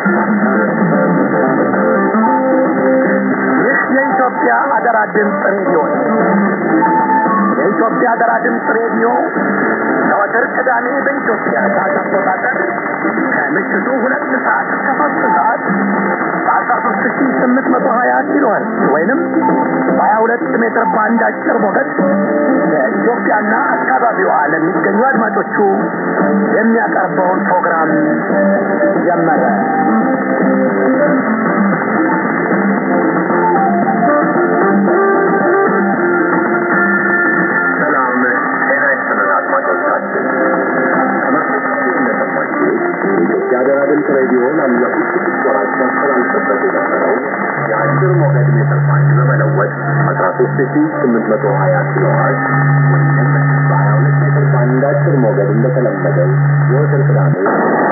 ይህ የኢትዮጵያ አገራ ድምፅ ሬዲዮ ነው። የኢትዮጵያ አገራ ድምፅ ሬዲዮ ዘወትር ቅዳሜ በኢትዮጵያ ሰዓት አቆጣጠር ከምሽቱ ሁለት ሰዓት እስከ ሶስት ሰዓት በአስራ ሶስት ሺ ስምንት መቶ ሀያ ኪሎ ሄርዝ ወይንም በሀያ ሁለት ሜትር ባንድ አጭር ሞገድ በኢትዮጵያና አካባቢዋ ለሚገኙ አድማጮቹ የሚያቀርበውን ፕሮግራም ጀመረ። ሰላም ጤና ይስጥልን አድማጮቻችን። ከመርቶቻችን እንደሰማችሁት የኢትዮጵያ ሀገራ ድምፅ ሬዲዮ ላለፉት ስድስት ወራት ሲያስተላልፍበት የነበረው የአጭር ሞገድ ሜትር ባንድ በመለወጥ አስራ ሶስት ሺ ስምንት መቶ ሀያ ኪሎ ሄርዝ ወይም በሀያ ሁለት ሜትር ባንድ አጭር ሞገድ እንደተለመደው ዘወትር ቅዳሜ